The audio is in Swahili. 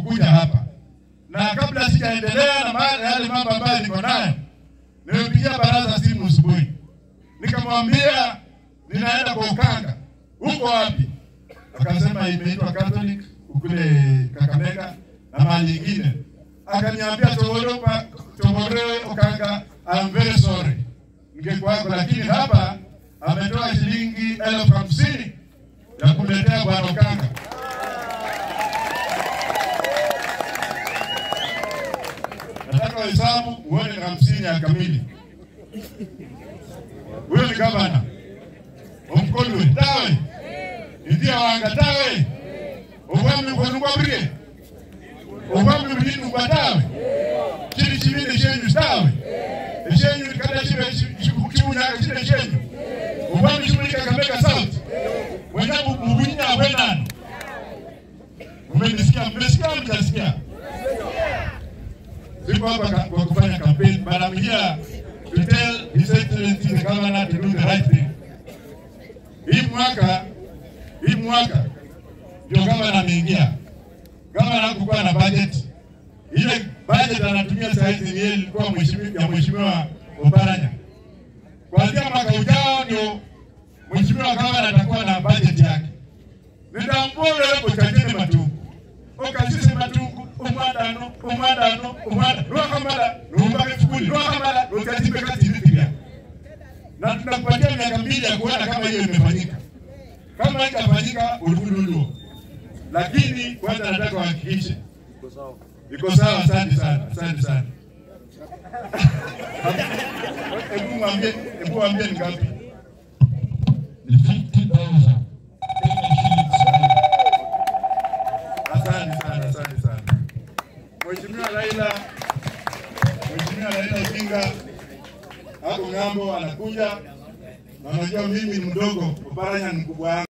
kukuja hapa, na kabla sijaendelea na ma- yale mambo ambayo niko nayo, nimepigia baraza simu asubuhi, nikamwambia ninaenda kwa Ukanga. Uko wapi? Akasema imeitwa Catholic kule Kakamega na mahali ingine. Akaniambia Togoro pa- Togoro Ukanga, I'm very sorry, ningekuwako, lakini hapa ametoa shilingi elfu hamsini ya kuletea bwana Ukanga. Nataka wahesabu uone ni hamsini ya kamili. Huyo ni gavana Omkolwe tawe ndio wanga tawe obwami bwonugwabrie obwami bulinugwa tawe kiri kibindi kyenyu tawe ekyenyu kada kibe kibunyaka kire kyenyu obwami kibuli kakamega south mwena mubunya bwenano Mmenisikia, mmesikia, mjasikia? Siko hapa ka- kwa kufanya campaign, but I'm here to tell His Excellency the Governor to do the right thing. Hii mwaka hii mwaka ndio gavana ameingia. Gavana hakukuwa na budget. Ile budget anatumia saa hizi ni ile ilikuwa mheshimiwa ya mheshimiwa Oparanya. Kuanzia mwaka ujao ndio mheshimiwa gavana atakuwa na budget yake. Nitambole hapo chakene matuku. Okasise matuku omwadano omwadano omwadano lwakamala lumbake fukuli lwakamala lukatibe kati vipiga na tunakupatia miaka mbili ya kuona kama hiyo imefanyika. Kama haijafanyika ulivululo, lakini kwanza nataka wahakikishe iko sawa. Asante sana, asante sana. Hebu mwambie, hebu mwambie ni ngapi? ni 50,000 Kenya shillings. Asante sana, asante sana. Mheshimiwa Raila, Mheshimiwa Raila Odinga hapo ng'ambo anakuja, na unajua mimi ni mdogo, Oparanya ni mkubwa wangu.